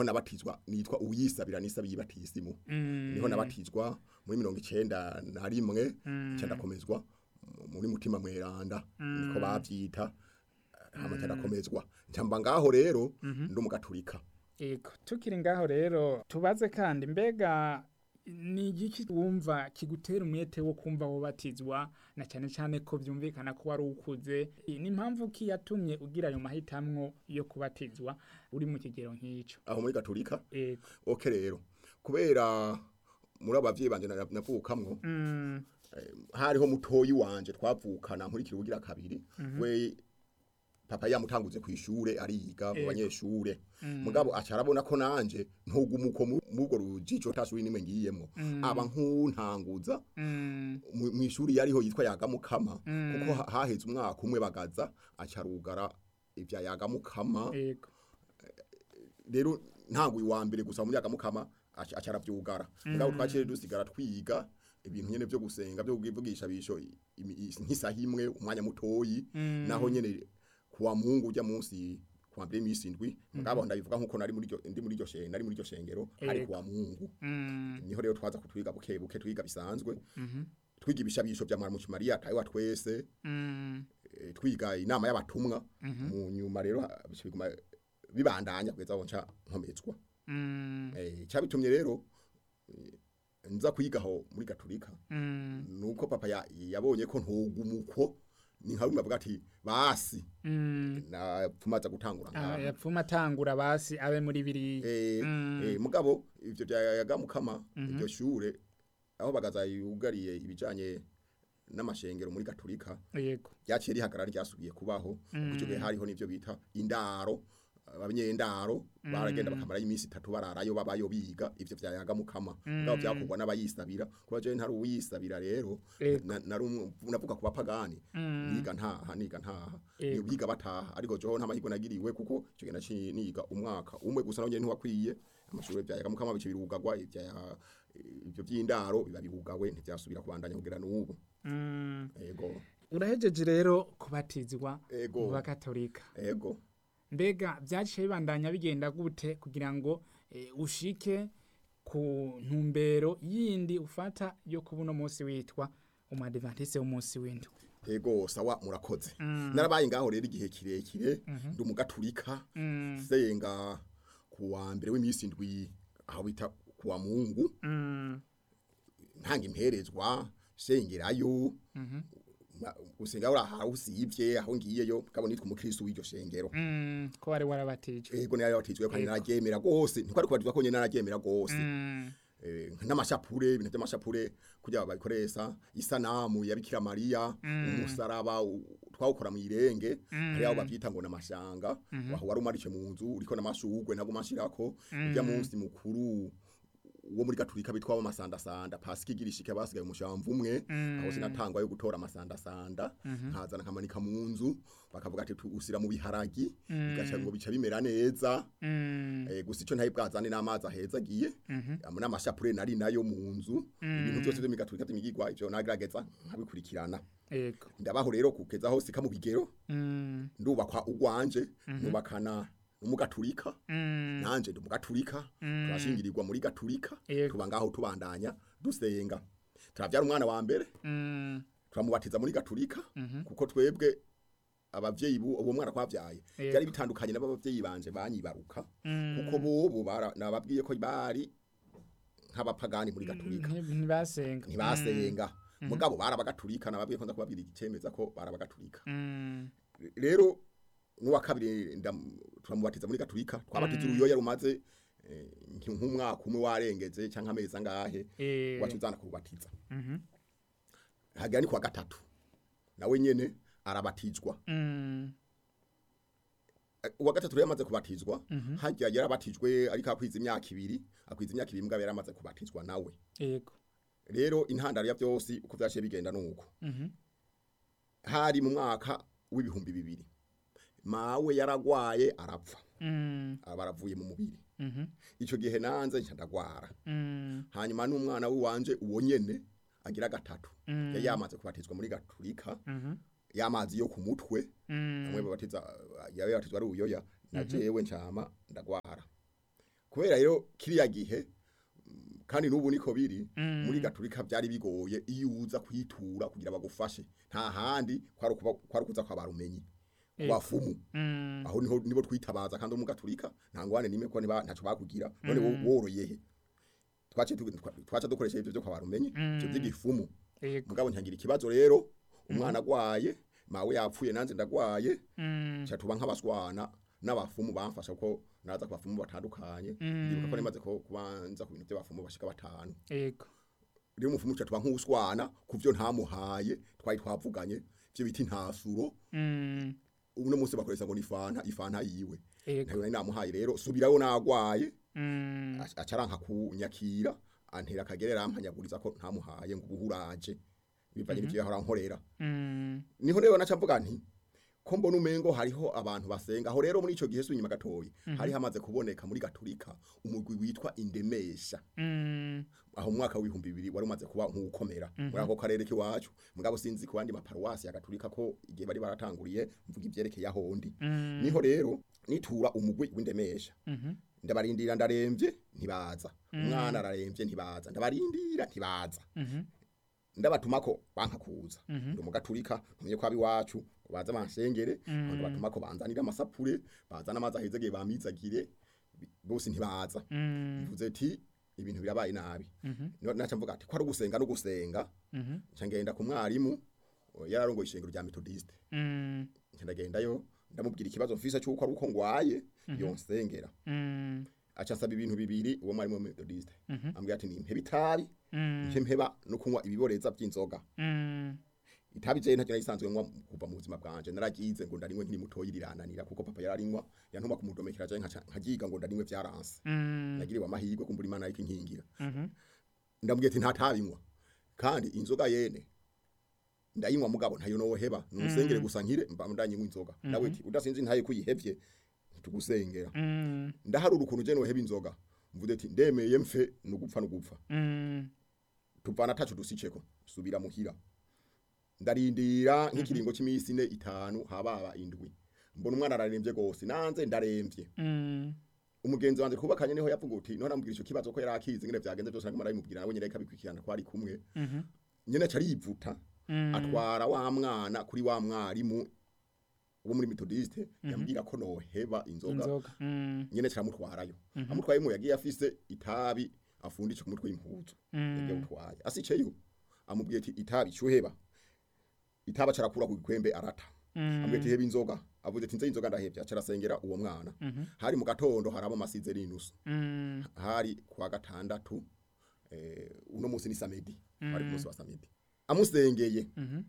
niho nabatizwa nitwa uyisabira nisabiye batisimu niho nabatizwa muri mirongo icenda na rimwe nca ndakomezwa mu- muri mutima mweranda niko bavyita hama nca ndakomezwa nca mba ngaho rero ndi umugaturika Ego, tukiri ngaho rero tubaze kandi mbega ni igiki wumva kigutera umwete wo kumva wobatizwa na cyane cyane ko byumvikana ko wari ukuze ni impamvu ki yatumye ugira ayo mahitamwo yo kubatizwa uri mu kigero nk'ico aho muri gaturika Ego. oke rero kubera muri abavyeyi banje na- navukamwo Mm, hariho mutoyi wanje twavukana nkurikira ubugira kabiri we papa yamutanguze ku ishure ariga mu Ego. banyeshure mugabo aca arabona ko nanje ntugumuko mubwo rujijo tasuri nimwe ngiyemo aba nkuntanguza mm, mu mu ishuri yariho yitwa yagamukama kuko ha- haheze umwaka umwe bagaza aca arugara ivya yagamukama ego. rero ntabwo uwa mbere gusa muri yagamukama aca aca aravyugara mugabo twaciye dusigara twiga ibintu nyene vyo gusenga vyo kuvugisha bisho imi- i- nk'isaha imwe umwanya mutoyi naho nyene kuwa mungu ujya munsi kuwa mbere imisi indwi mugabo ndabivuga nkuko nari muri iryo- ndi muri iryo shengero nari muri iryo shengero ari Ego. kuwa mungu Mm, niho rero twaza kutwiga buke buke twiga bisanzwe twiga ibishabisho vya mwarimu Mariya tayiwa twese mm, eh, twiga inama y'abatumwa mu nyuma rero ha- bica biguma bibandanya kugeza aho nca nkomezwa mm, eh cyabitumye rero eh, nza kwigaho muri gaturika mm, nuko papa ya- yabonye ko ntugumuko ni nka bimwe avuga ati basi mm. na tumaza gutangura Ah, ngaha yapfuma atangura basi abe muri biri eh Mm. eh, mugabo ivyo byayagamukama iryo shure aho bagaza yugariye ibijanye n'amashengero muri gaturika yego ryaciye rihagarara ryasubiye kubaho kuko icyo gihe hariho n'ivyo bita indaro abanyendaro baragenda bakamarayo iminsi itatu bararayo babayo biga ivyo vyayaga mukama ngabo vyakorwa n'abayisabira kuba je ntari uwisabira rero Ego. na- nari umwe- navuga ku bapagani niga ntaha niga ntaha ni Ego. biga bataha ariko joho nta mahirwe nagiriwe kuko icyo gihe naciye niga umwaka umwe gusa nawe ntiwakwiye amashuri vyayaga mukama bice birugagwa ivya ivyo vy'indaro biba bibugawe ntivyasubira kubandanya kugera n'ubu Mm. ego urahejeje rero kubatizwa Ego. mu bakatolika ego mbega byaciye bibandanya bigenda gute kugira ngo eh, ushike ku ntumbero yindi ufata yo kuba uno munsi witwa umadivantise w'umunsi w'indwi ego sawa murakoze narabaye ngaho rero igihe kirekire ndi umugaturika senga ku wa mbere w'iminsi indwi aho bita ku wa mungu Mm, ntanga imperezwa sengerayo ma- gusenga uri aho usivye aho ngiyeyo kabo nitwa umukristo w'iryo shengero mm, ko wari warabatijwe ego nari yabatijwe kandi Ego. nararyemera gose ntiko ari kubatizwa ko nyene nararyemera gose Mm, eh, n'amashapure ibintu by'amashapure kugira babikoresha isanamu ya Bikira Maria umusaraba u- twawukora mu irenge hari aho bavyita ngo namashanga waho wari umarishe mu nzu uriko namashugwe ntabwo mashirako ujya munsi mukuru wo muri gaturika bitwa amasandasanda pasika igirishike basigaye umushamvu umwe aho sinatangwa yo gutora amasandasanda nkazana nkamanika mu nzu bakavuga ati usira mu biharagi bigaca ngo bica bimera neza mm, eh, gusa icyo ntayi bwazane n'amazi ahezagiye mm n'amashapure nari nayo mu nzu ibintu byose byo migaturika by'imigigwa ivyo nagerageza nkabikurikirana ego ndabaho rero kugeza aho sika mu bigero Mm, ndubakwa ugwanje nubakana n'umugaturika mm, nanje ndi umugaturika turashingirirwa muri gaturika Yego. tuba ngaho tubandanya dusenga turavyara umwana wa mbere mm, turamubatiza muri gaturika kuko twebwe abavyeyi bu- uwo mwana twavyaye Yego. byari bitandukanye n'abavyeyi banje banyibaruka kuko bobo bara- nababwiye ko bari nk'abapagani muri gaturika nti- ntibasenga ntibasenga mugabo barabagaturika nababwiye ko nza kubabwira igicemeza ko barabagaturika Mm, rero n'uwa kabiri ndam- turamubatiza muri gaturika twabatiza uruyoya rumaze eh, nki- nk'umwaka umwe warengeze cyangwa amezi angahe eh, wacu uzana kubatiza mhm, hagera ni kuwa gatatu nawe nyene arabatizwa mm, Eh, uwa gatatu rero yamaze kubatizwa hajya yarabatijwe ariko akwiza imyaka ibiri akwiza imyaka ibiri mugabo yaramaze kubatizwa nawe ego rero intandaro ya byose uko vyaciye bigenda nuko Mhm. hari mu mwaka w'ibihumbi bibiri mawe yaragwaye arapfa Mm, aba aravuye mu mubiri mhm, ico gihe nanze nca ndagwara mm, hanyuma n'umwana w'iwanje uwo nyene agira gatatu Mm. yari yamaze kubatizwa muri gaturika mhm, y'amazi yo ku mutwe mm, bamwe babatiza yawe batizwa ari ubuyoya na jewe ncama ndagwara kubera rero kiriya gihe mm, kandi n'ubu niko biri Mm. muri gaturika byari bigoye iyo uza kwitura kugira bagufashe nta handi kwari ukuba- kwari kuza kwa barumenyi Ego. wafumu Mm. aho niho nibo twitabaza kandi mu gaturika nta ngwane nimwe ko niba ntaco bakugira none wo- woroye he twace tu- twa- twaca dukoresha ibyo byo kwa barumenyi ibyo by'igifumu Ego. mugabo ntangira ikibazo rero umwana agwaye mawe yapfuye nanze ndagwaye Mm. cha tuba nk'abaswana n'abafumu bamfasha ko naza ku bafumu batandukanye ndibuka ko nimaze ko kubanza ku bintu by'abafumu bashika batanu Ego. rero umufumu cha tuba nk'uswana ku byo ntamuhaye twari twavuganye byo biti ntasuro Mm. uno munsi bakoresha ngo ni fanta ifanta yiwe Ego. ntayo nari namuhaye rero subirayo nagwaye Mm. aca- acaranka kunyakira antera akagerera ampanyaguriza ko ntamuhaye ngo ubuhuraje bivanye n'ivyo yahora nkorera Mm. niho rero naca mvuga nti ko mbona umengo hariho abantu basenga aho rero muri ico gihe sunyuma gatoyi hari hamaze kuboneka muri gaturika umugwi witwa indemesha Mm. aho mu mwaka w'ibihumbi bibiri wari umaze kuba nk'ukomera muri ako karere k'iwacu mugabo sinzi ku bandi maparuwasi ya gaturika ko igihe bari baratanguriye mvuga ivyerekeye aho ndi Mm. niho rero nitura umugwi w'indemesha Mhm. ndabarindira ndaremvye ntibaza umwana araremvye ntibaza ndabarindira ntibaza Mhm. ndabatumako banka kuza Mhm. ndi umugaturika ntumye ko abiwacu ngo baze bansengere mm. ndabatumako banzanira amasapure bazana amazi ahezegeye bamizagire bi- bose ntibaza Mm. mvuze ati ibintu birabaye nabi Mhm. No- naca mvuga ati ko ari ugusenga no gusenga Mhm. nca ngenda ku mwarimu o, yararongoye ishengero rya metodiste Mm. nca ndagendayo ndamubwira ikibazo mfise c'uko ari uko ngwaye yonsengera Mm. aca nsaba ibintu bibiri uwo mwarimu wa metodiste Mhm. ambwira ati nimpeba itabi Mm. nce mpeba no kunywa ibiboreza vy'inzoga Mm. itabi je ntacyo narisanzwe nywa kuva mu buzima bwanje naragize ngo ndarinywe nkiri mutoyi rirananira kuko papa yararinywa yantuma kumudomekera je nkaca nkagiga ngo ndarinywe vyaranse Mm. nagiriwe amahirwe kumbura imana ariko inkingira Mhm. ndamubwiye ati ntatabinywa kandi inzoga yene ndayinywa mugabo ntayo noheba nusengere gusa nkire mba ndanyinywa inzoga nawe ati udasinzi ntaye kuyihevye ntitugusengera Mm. ndaharura ukuntu je noheba inzoga mvuze ati ndemeye mfe nugupfa nugupfa Mm. tuvana tacu dusiceko subira muhira ndarindira nk'ikiringo c'imisi ine itanu hababa indwi mbona umwana araremvye gose nanze ndaremvye Mm. umugenzi wanje kubakanye niho yavuga uti none amubwira ico kibazo ko yari akizi ngene vyagenze byose naguma ndabimubwira nawe nyene ikabikurikirana ko ari kumwe Mhm. nyene aca arivuta Mm. atwara wa mwana kuri wa mwarimu wo muri metodiste yambwira ko noheba inzoga Inzoga. Mm. nyene caramutwarayo amutwayemo yagiye afise itabi afundisha ku mutwe w'impuzu yagiye Mm. utwaye asiceyo amubwiye ati itabi cuheba itaba carakura ku gikwembe arata Mm. amubwiye ati heba inzoga avuze ati nze inzoga ndahevya carasengera uwo mwana Mhm. hari mu gatondo harabo masize rinusu Mm. hari kwa gatandatu eh, uno musi ni samedi ari ku musi wa samedi amusengeye Mhm.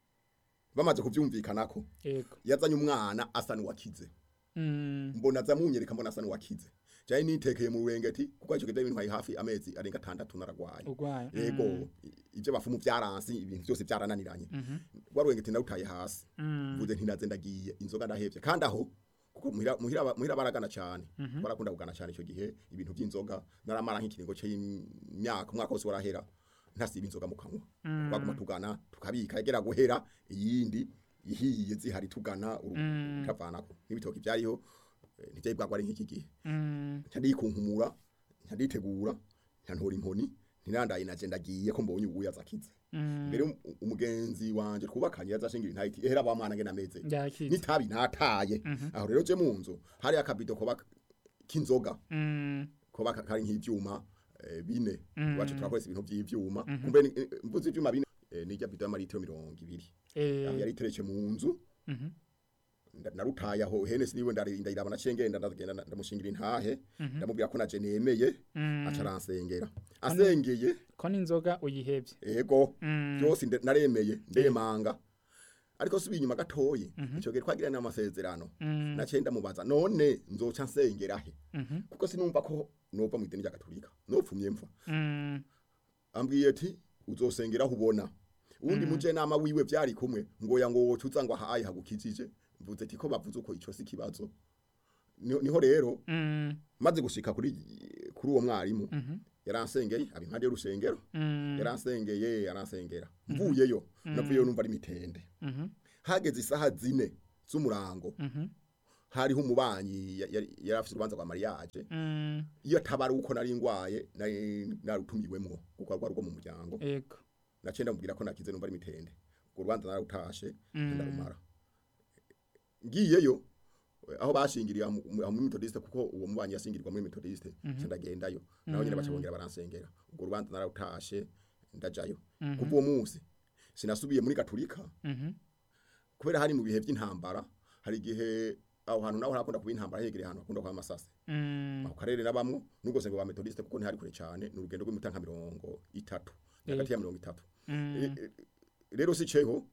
bamaze kuvyumvikanako Ego. yazanye umwana asa n'uwakize Mm. mbona aza munyereka mbona asa n'uwakize jaye nitekeye mu rurengeti kuko ico kivyari bintwaye hafi amezi arenga atandatu naragwaye Ugwaye. yego i- ivyo bafumu vyaransi ibintu byose vyarananiranye Mhm. rwa rurengeti narutaye hasi Mm. mvuze nti naze ndagiye inzoga ndahevye kandi aho kuko muhira muhira muhira baragana cyane barakunda kugana cyane ico gihe ibintu by'inzoga naramara nk'ikiringo c'imyaka umwaka wose warahera ntasiba inzoga mu kanwa twaguma tugana tukabika yagera guhera iyindi ihiye zihari tugana Mm. utavanako n'ibitoki byariho eh, ntivyari bwagwa ari nk'iki gihe Mm. ncandikunkumura ncanditegura ncantora inkoni ntirandaye naje ndagiye ko mbonye ubuya zakize Mm. mbere um- umugenzi wanje twubakanye yazashingira intayiti ehera ba mwana ngena meze Yakize. nitabi nataye aho rero je munzu hari akabido koba k'inzoga Mm. koba ka- kari nk'ivyuma eh, bine Mm. wacu turakoresha ibintu vy'ivyuma kumbe ni- eh, mvuze ivyuma bine eh, nirya bido y'amaritiro mirongo ibiri aho Eh. yari iteretse mu nzu Mhm. nda- narutaye aho hene siniwe ndayiraba nacengenda ndagenda nda- ndamushingira intahe ndamubwira ko naje nemeye Mm. aca aransengera asengeye Ko n'inzoga uyihevye. ego Mm. byose nde- naremeye ndemanga ariko subiye inyuma gatoyi ico gihe twagiranye amasezerano Mm. naciye ndamubaza none nzoca nsengera he Mhm. kuko sinumva ko nova mu idini rya gatolika nopfumye mfa Mm. ambwiye ati uzosengera aho ubona uwundi mujenama wiwe vyari kumwe ngoya ngo woca uza ngo ahaye hagukijije mvuze ati ko bavuze uko ico si ikibazo niho niho rero Mm. maze gushika kuri kuri uwo mwarimu Mhm. yaransengeye aba impande y'urusengero Mm. yaransengeye yaransengera mvuyeyo navuyeyo numva ari mitende Mhm. hageze isaha zine z'umurango Mhm. hariho umubanyi ya- yari yari afite urubanza rwa mariage Mm, iyo atabari uko nari ngwaye nari narutumiwemwo kuko rwari rwo mu muryango ego naciye ndamubwira ko nakize numva ari mitende urwo rubanza narutashe Mm. ndarumara ngiyeyo eh, aho bashingiriye aho mu- aho muri metodiste kuko uwo mubanyi yasingirwa muri metodiste nca ndagendayo naho nyine baca bongera baransengera urwo rubanza narutashe ndajayo kuva uwo munsi sinasubiye muri gaturika Mhm. kubera hari mu bihe by'intambara hari igihe aho hantu naho hakunda kuba intambara hegereye ahantu hakunda kuba amasase Mm, ako karere nabamwo nubwo sengo ba metodiste kuko ntihari kure cyane ni urugendo rw'imita nka mirongo itatu hagati ya mirongo itatu mm, E- e- rero si ceho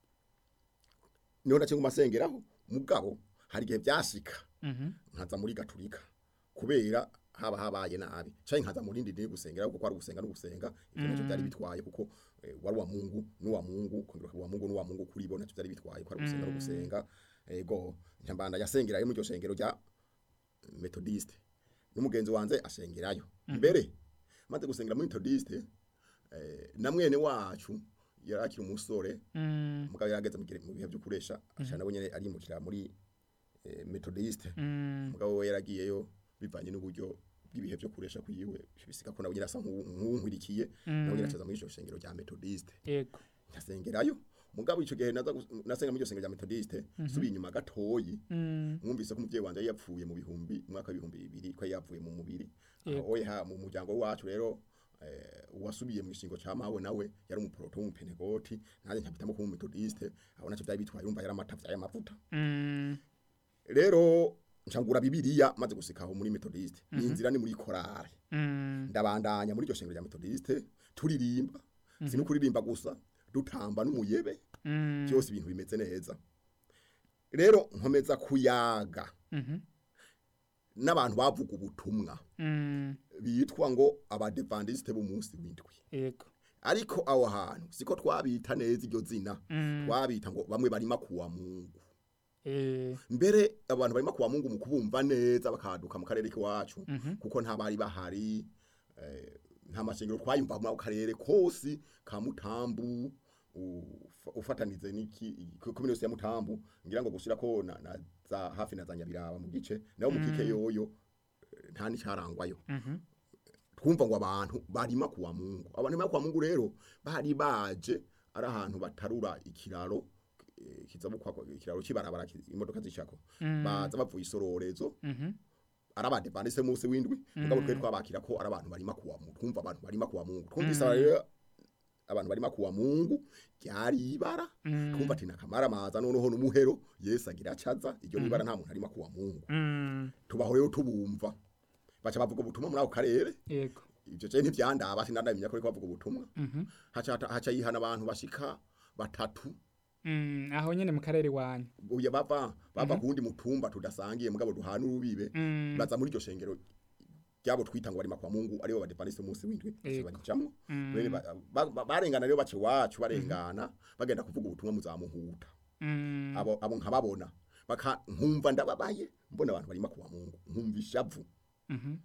niho nace ngumasengeraho mugabo hari igihe byashika mhm. nkaza muri gaturika kubera haba habaye nabi canke nkaza muri ndindi gusengera kuko ari gusenga no gusenga ivyo nacyo byari bitwaye kuko eh, wari wa Mungu n'uwa Mungu kongera wa Mungu n'uwa Mungu kuri bo nacyo byari bitwaye ko ari gusenga no gusenga ego nyambanda yasengerayo muri iryo shengero rya methodiste n'umugenzi wanze ashengerayo mbere maze gusengera muri methodiste eh, na mwene wacu yarakiri umusore Mm, mugabo yarageze mu gihe- mu bihe byo kuresha ashana nabo nyene arimukira muri eh, methodiste mm, mugabo we yaragiyeyo bivanye n'uburyo bw'ibihe byo kuresha kwiwe bisika ko nawe nyine asa nk'uwu- nk'uwunkwirikiye nawe nyine acaza muri iryo shengero rya methodiste ego nkasengerayo mugabo ico gihe naza gus- nasenga muri iryo shengero rya methodiste subiye inyuma gatoyi Mm, mwumvise ko umuvyeyi wanje yari yapfuye mu bihumbi umwaka w'ibihumbi bibiri ko yari yapfuye mu mubiri Yego. aho oya mu muryango wacu rero eh, uwasubiye mu gishingo ca mawe nawe yari umuproto w'umupenegoti nanjye nkabitamo kuba umumetodiste aho naco vyari bitwaye urumva yari amata vyaye amavuta mm, rero ncangura bibiliya maze gusikaho muri metodiste ni inzira ni muri korale mm, ndabandanya muri iryo shengero rya metodiste turirimba si no kuririmba gusa dutamba n'umuyebe mm, byose ibintu bimeze neza rero nkomeza kuyaga mhm, n'abantu bavuga ubutumwa mm, bitwa ngo abadevandiste b'umunsi w'indwi ego ariko aho hantu siko twabita neza iryo zina Mm, twabita ngo bamwe barima kuwa mungu eh, mbere abantu barima kuwa mungu mu kubumva neza bakaduka mu karere k'iwacu mhm, kuko nta bari bahari eh, nta mashengero twayumva muri ako karere kose ka mutambu ufa- ufatanize n'iki komine yose ya mutambu ngira ngo gushira ko na, na za hafi na za nyabiraba mu gice naho mu kike yoyo eh, nta n'icarangwayo mhm, twumva ngo abantu barima kuwa mungu abantu barima kuwa mungu rero bari baje ari ahantu batarura ikiraro eh, kizabukwa ikiraro kibarabara ki- imodoka zicako Mm. baza bavuye isororezo mhm, ari abadepandise munsi w'indwi mugabo twe twabakira ko ari abantu barima kuwa mungu twumva abantu barima kuwa mungu twumvise rero abantu barima kuwa mungu ryari ibara Mm. twumva ati nakamara maza noneho n'umuhero yesu agira acaza iryo nibara nta muntu arima kuwa mungu mm, tubaho rero tubumva baca bavuga ubutumwa muri ako karere ego ivyo je ntivyandaba sinandamenya ko ariko bavuga ubutumwa mhm, haca haca yihana abantu bashika batatu mm, aho nyene mu karere wanyu uye bava bava kuwundi mutumba tudasangiye mugabo duhana urubibe Mm, baza muri iryo shengero ryabo twita ngo barima kwa mungu aribo badepandise umunsi w'indwi bose Yego. barijamwo Mm. Bene ba- ba- ba- barengana rero bace wacu barengana bagenda kuvuga ubutumwa muzamuhuta mm, abo abo nkababona baka nkumva ndababaye mbona abantu barima kuwa mungu nkumva ishavu mhm,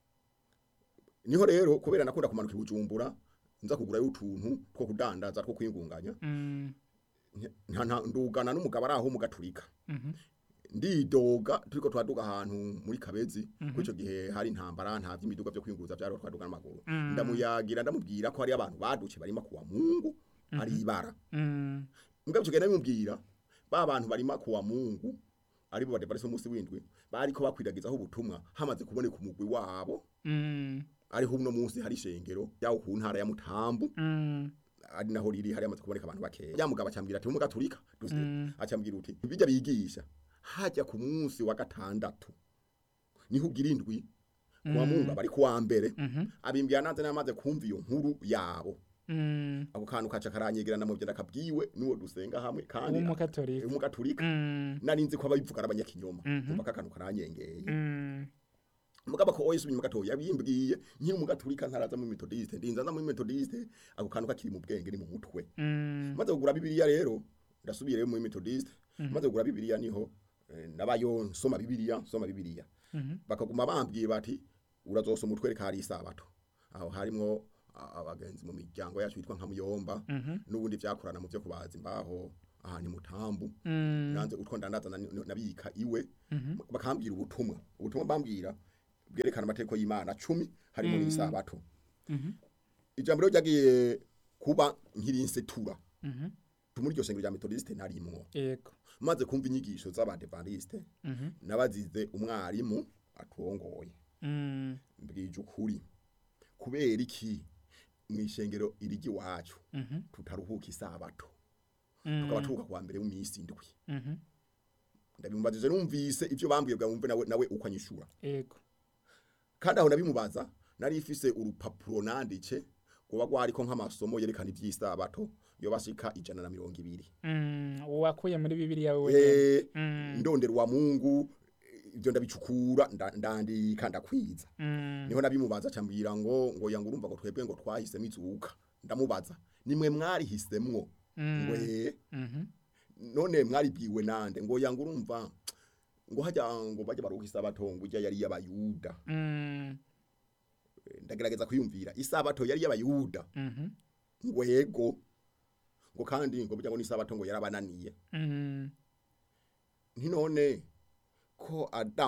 niho rero kubera nakunda kumanuka i bujumbura nza kugurayo utuntu two kudandaza two kwingunganya mm, nta nta- ndugana n'umugabo ari aho mu gaturika mhm, ndidoga turiko twaduga ahantu muri kabezi mm ico gihe hari intambara nta vy'imiduga vyo kwinguza vyari twaduga n'amaguru Mm. ndamuyagira ndamubwira ko hari abantu baduce barima kuwa mungu ari ibara mm, mbwa ico gihe ndamubwira ba bantu barima kuwa mungu aribo badevariso umunsi w'indwi bariko bakwiragizaho ubutumwa hamaze kuboneka umugwi wabo mm, ariho uno munsi hari ishengero yaho ku ntara ya mutambu mm, ari naho riri hari amaze kuboneka abantu bakeya ya mugabo acambwira ati umugaturika Mm. acambwira uti bijya bigisha hajya ku munsi wa gatandatu niho ugira indwi kuwa mungu abari kuwa mbere mhm, abimbwira nanze namaze kumva iyo nkuru yabo mm, ako kantu kaca karanyegerana mu byenda kabwiwe n'uwo dusenga hamwe kandi w'umukatorika umugaturika Mm, nari nzi ko ababivuga ari abanyakinyoma Mhm. kumva kakantu karanyengeye mm, mugabo ko oyesu inyuma gatoya yabimbwiye nkiri umugaturika ntaraza muri metodiste ndinza nza muri metodiste ako kantu kakiri mu bwenge ni mu mutwe mm, maze kugura bibiliya rero ndasubiye rero muri metodiste maze kugura bibiliya niho eh, nabayo nsoma bibiliya nsoma bibiliya mhm, bakaguma bambwiye bati urazosoma utwereka hari isabato aho harimwo a- abagenzi mu miryango yacu yitwa nka muyomba mhm, n'ubundi vyakorana mu vyo kubaza imbaho aha ni mutambu Mm. nanze utwo ndandaza na- nabika iwe Mhm. bakambwira ubutumwa ubutumwa bambwira bwerekana amategeko y'Imana 10 harimo Mm. n'isabato Mhm. ijambo rero ryagiye kuba nkirinsetura Mhm. muri iryo shengero rya metodiste narimwo Yego. maze kumva inyigisho z'abadevaniste Mhm. nabazize umwarimu aturongoye Mm. mbwije ukuri kubera iki mu ishengero irigi wacu Mhm. tutaruhuka isabato Mm. tukaba turuhuka kwa mbere w'imisi indwi Mhm. ndabimumbajije numvise ibyo bambwiye bwa wumve nawe nawe uko anyishura Yego. kandi aho nabimubaza nari ifise urupapuro nanditse kuba gwariko nk'amasomo yerekana ivy'isabato yo bashika ijana na mirongo ibiri Mm. Wakuye muri Bibiliya wewe. Eh, Mm. ndondera wa mungu ibyo ndabicukura nda- ndandika ndakwiza Mm. niho nabimubaza cyambwira ngo ngo yanga urumva ngo twebwe ngo twahisemo izuka ndamubaza nimwe mwarihisemwo ngo Mm. eh Mhm. none mwaribwiwe nande ngo yanga urumva ngo hajya ngo bajya baruha isabato ngo ijya yari y'abayuda Mm. ndagerageza kwiyumvira isabato yari y'abayuda Mhm. ngo yego ngo kandi ngo burya ngo n'isabato ngo yarabananiye Mm. ntinone ko adamu